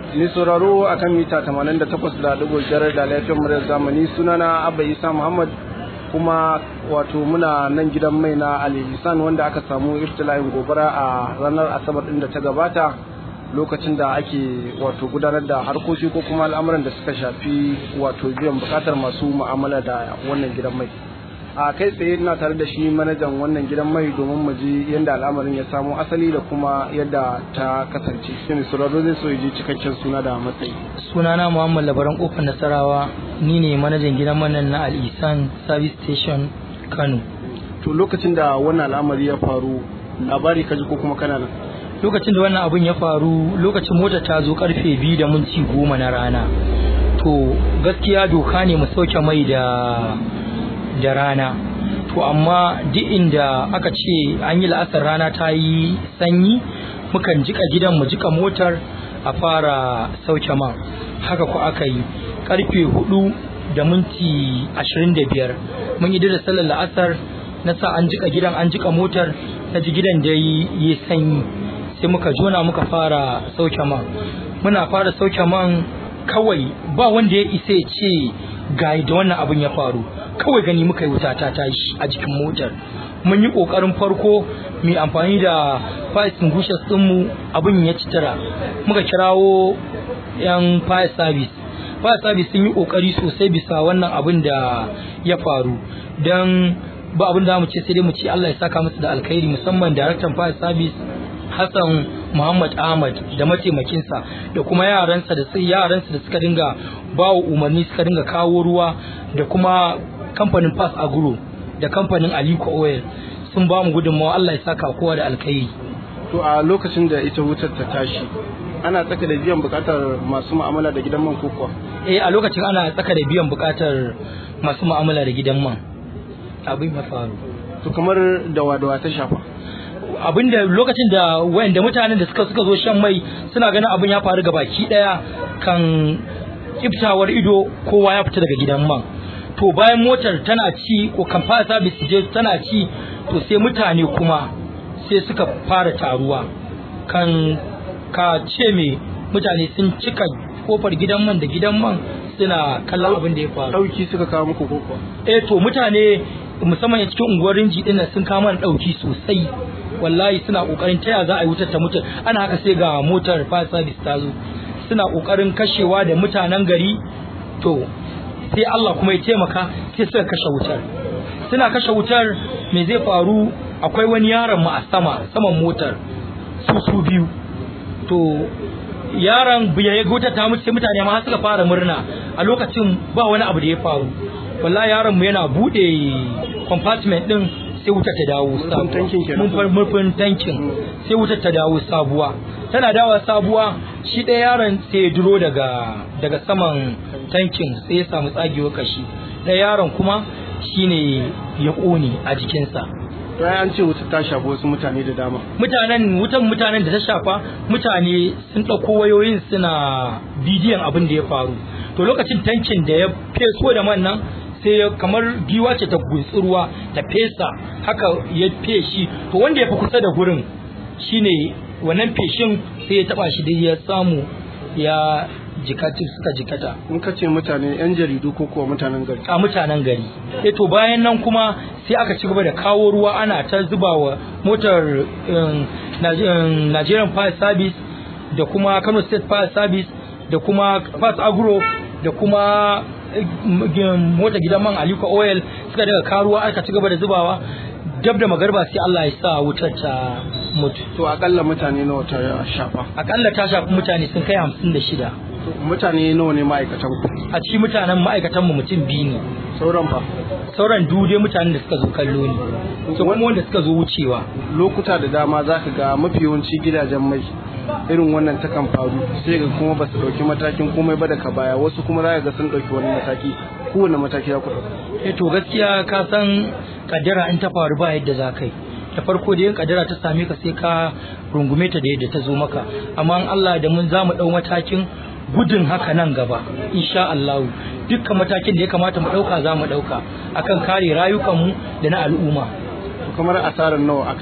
Ni sauraro akan mita 88.5 da laifin muryar zamani sunana Abba Isa Muhammad kuma wato muna nan gidan mai na Ali Lisan wanda aka samu iftila'in gobara a ranar Asabar din da ta gabata lokacin da ake wato gudanar da harkoki ko kuma al'amuran da suka shafi wato biyan bukatar masu mu'amala da wannan gidan mai. a kai tsaye ina tare da shi manajan wannan gidan mai domin mu ji yadda al'amarin ya samo asali da kuma yadda ta kasance shi ne sauraro zai so ya ji cikakken suna da matsayi sunana muhammad labaran kofar nasarawa ni ne manajan gidan manan na al'isan service station kano to lokacin da wannan al'amari ya faru labari ka ji ko kuma kana nan lokacin da wannan abun ya faru lokacin mota ta zo karfe biyu da minti goma na rana to gaskiya doka ne mu sauke mai da da rana to amma duk inda aka ce an yi la'asar rana ta yi sanyi mukan jika gidan mu jika motar a fara sauke man haka ko aka yi karfe hudu da minti ashirin da biyar mun yi da sallar la'asar na sa an jika gidan an jika motar na ji gidan da yi sanyi sai muka jona muka fara sauke man muna fara sauke man kawai ba wanda ya isa ya ce ga da wannan abin ya faru kawai gani muka yi wuta ta tashi a jikin motar mun yi kokarin farko mai amfani da fire extinguishers dinmu abin ya citara muka kirawo yan fire service fire service sun yi kokari sosai bisa wannan abin da ya faru don ba abin da mu ce sai dai mu ce Allah ya saka musu da alkhairi musamman daraktan fire service Hassan Muhammad Ahmad da mataimakinsa da kuma yaransa da sai yaransa da suka dinga bawa umarni suka dinga kawo ruwa da kuma kamfanin Pass Agro da kamfanin Aliko Oil sun ba mu gudunmawa Allah ya saka kowa da alkhairi to a lokacin da ita wutar ta tashi ana tsaka da biyan bukatar masu mu'amala da gidan man koko eh a lokacin ana tsaka da biyan bukatar masu mu'amala da gidan man abin ya faru to kamar da wadawa ta shafa abinda lokacin da wayanda mutanen da suka suka zo shan mai suna ganin abin ya faru ga baki daya kan kiftawar ido kowa ya fita daga gidan man to bayan motar tana ci ko kan fara service je tana ci to sai mutane kuma sai suka fara taruwa kan ka ce me mutane sun cika kofar gidan man da gidan man suna kallon abin da ya faru dauki suka kawo muku koko eh to mutane musamman cikin unguwar rinji dinnan sun kawo mana dauki sosai wallahi suna kokarin taya za a yi wutar ta mutu ana haka sai ga motar fire service ta zo suna kokarin kashewa da mutanen gari to sai Allah kuma ya taimaka sai suka kashe wutar suna kashe wutar me zai faru akwai wani yaron mu a sama saman motar su su biyu to yaron biya ya wutar ta mutu sai mutane ma suka fara murna a lokacin ba wani abu da ya faru wallahi yaron mu yana bude compartment din sai wutar ta dawo sabuwa murfin tankin sai wutar ta dawo sabuwa tana dawo sabuwa shi ɗaya yaron sai ya duro daga daga saman tankin sai ya samu tsagewar kashi ɗaya yaron kuma shine ya ƙone a jikinsa bayan an ce wuta ta shafi wasu mutane da dama mutanen wutan mutanen da ta shafa mutane sun ɗauko wayoyin suna bidiyon abin da ya faru to lokacin tankin da ya feso da man nan sai kamar giwa ce ta ruwa ta fesa haka ya feshi to wanda ya fi kusa da gurin shine wannan feshin sai ya taba shi dai ya samu ya jikati suka jikata in ka ce mutane yan jaridu ko kuwa mutanen gari a mutanen gari eh to bayan nan kuma sai aka ci gaba da kawo ruwa ana ta zubawa motar Nigerian Fire Service da kuma Kano State Fire Service da kuma Fast Agro da kuma mota gidan man Aliko Oil suka daga karuwa aka ci gaba da zubawa dab da magarba sai Allah ya sa wutar ta mutu to akalla mutane nawa ta shafa akalla ta shafi mutane sun kai hamsin da shida mutane nawa ne ma'aikatan ku a cikin mutanen ma'aikatan mu mutum biyu ne sauran fa sauran dude mutanen da suka zo kallo ne to kuma wanda suka zo wucewa lokuta da dama zaka ga mafi yawanci gidajen mai irin wannan takan faru sai ga kuma ba su ɗauki matakin komai ba daga baya wasu kuma za ga sun ɗauki wani mataki kowane mataki ya ku eh to gaskiya ka san kaddara in ta faru ba yadda za ka yi da farko da yin kaddara ta same ka sai ka rungume ta da yadda ta zo maka amma in Allah da mun za mu ɗau matakin gudun haka nan gaba insha Allah dukkan matakin da ya kamata mu ɗauka za mu ɗauka akan kare rayukanmu da na al'umma kamar asarar nawa akai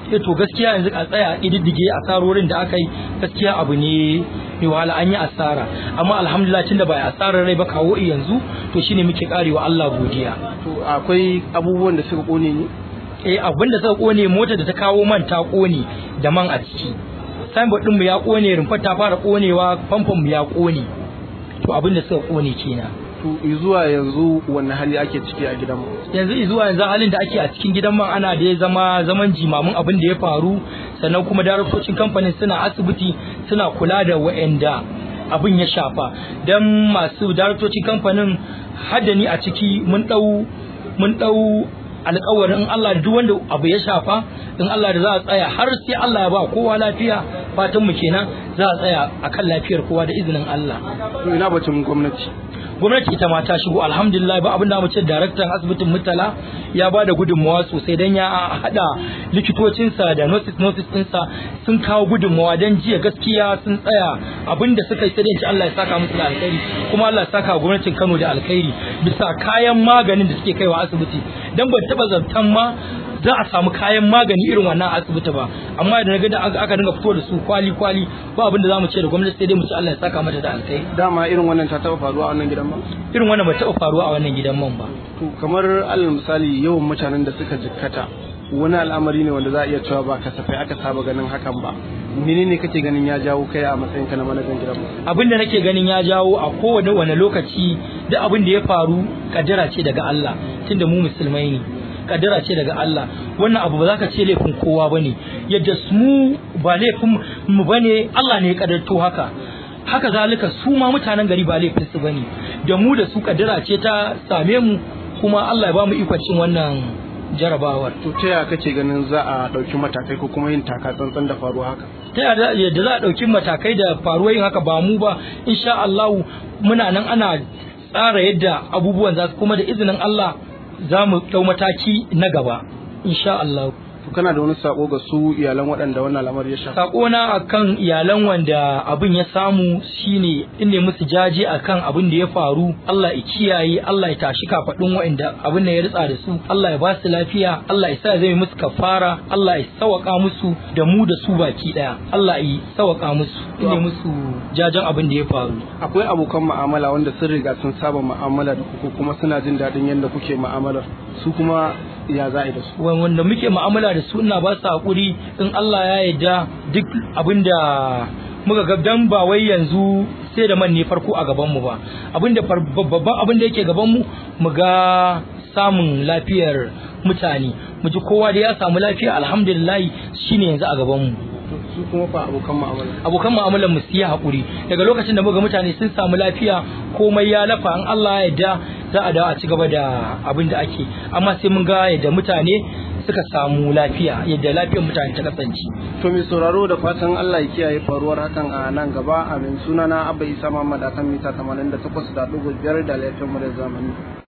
eh to gaskiya yanzu a tsaya ididdige asarorin da aka yi gaskiya abu ne mai wahala an yi asara amma alhamdulillah tunda ba asarar rai ba kawo yanzu to shine muke karewa Allah godiya to akwai abubuwan da suka kone ne eh abin da suka kone mota da ta kawo man ta kone da man a ciki signboard din mu ya kone rumfar ta fara konewa famfon mu ya kone to abin da suka kone kenan to zuwa yanzu wanne hali ake ciki a gidanmu yanzu zuwa yanzu halin da ake a cikin gidan man ana da ya zama zaman jimamin abin da ya faru sannan kuma daraktocin kamfanin suna asibiti suna kula da wa'anda abin ya shafa don masu daraktocin kamfanin haddani a ciki mun dau mun dau alƙawarin in Allah duk wanda abu ya shafa in Allah da za a tsaya har sai Allah ya ba kowa lafiya fatan mu kenan za a tsaya akan lafiyar kowa da izinin Allah to ina bacin gwamnati gwamnati ita ma ta shigo alhamdulillah ba abin da mu ce daraktan asibitin mutala ya ba da gudunmawa sosai dan ya hada likitocinsa da nurses nurses ɗinsa sun kawo gudunmawa dan jiya gaskiya sun tsaya abin da suka yi sai dai Allah ya saka musu da alkhairi kuma Allah ya saka gwamnatin Kano da alkhairi bisa kayan maganin da suke kaiwa asibiti dan ban taba zantan ma za a samu kayan magani irin wannan asibiti ba amma da naga da aka dinga fito da su kwali kwali ba abin da zamu ce da gwamnati sai dai mu ci Allah ya saka mata da alkai dama irin wannan ta taba faruwa a wannan gidan man irin wannan ba taba faruwa a wannan gidan man ba to kamar alal misali yawan mutanen da suka jikkata wani al'amari ne wanda za a iya cewa ba kasafai aka saba ganin hakan ba menene kake ganin ya jawo kai a matsayin ka na manajan gidan man abin da nake ganin ya jawo a kowane wani lokaci da abin da ya faru kaddara ce daga Allah tunda mu musulmai ne kaddara ce daga Allah wannan abu ba za ka ce laifin kowa bane yadda mu ba laifin mu bane Allah ne ya kaddarto haka haka zalika su ma mutanen gari ba laifin su bane da mu da su kaddara ce ta same mu kuma Allah ya ba mu ikon cin wannan jarabawar to ta yaya kake ganin za a ɗauki matakai ko kuma yin taka tsantsan da faruwa haka ta yadda za a ɗauki matakai da faruwar yin haka ba mu ba insha Allah muna nan ana tsara yadda abubuwan za su kuma da izinin Allah za mu ɗau mataki na gaba insha Allah to kana da wani sako ga su iyalan waɗanda wannan lamari ya shafa sako na akan iyalan wanda abin ya samu shine in ne musu jaje akan abin da ya faru Allah ya kiyaye Allah ya tashi kafadun waɗanda abin da ya ritsa da su Allah ya ba su lafiya Allah ya sa zai musu kafara Allah ya sawaka musu da mu da su baki daya Allah ya sawaka musu in ne musu jajen abin da ya faru akwai abokan mu'amala wanda sun riga sun saba mu'amala da ku kuma suna jin daɗin yadda kuke mu'amalar su kuma ya za a yi da su wanda muke mu'amala da su ina ba su hakuri in Allah ya yarda duk abinda muka ga dan ba wai yanzu sai da man ne farko a gaban mu ba abinda babban abin da yake gaban mu mu ga samun lafiyar mutane mu ji kowa da ya samu lafiya alhamdulillah shine yanzu a gaban mu su kuma fa abokan mu'amala abokan mu'amalar mu su yi hakuri daga lokacin da muga mutane sun samu lafiya komai ya lafa an Allah ya yarda za a dawo a ci gaba da abin da ake amma sai mun ga yadda mutane suka samu lafiya yadda lafiyar mutane ta kasance to mai sauraro da fatan Allah ya kiyaye faruwar hakan a nan gaba amin sunana Abba Isa Muhammad akan mita 88.5 da laifin mu da zamani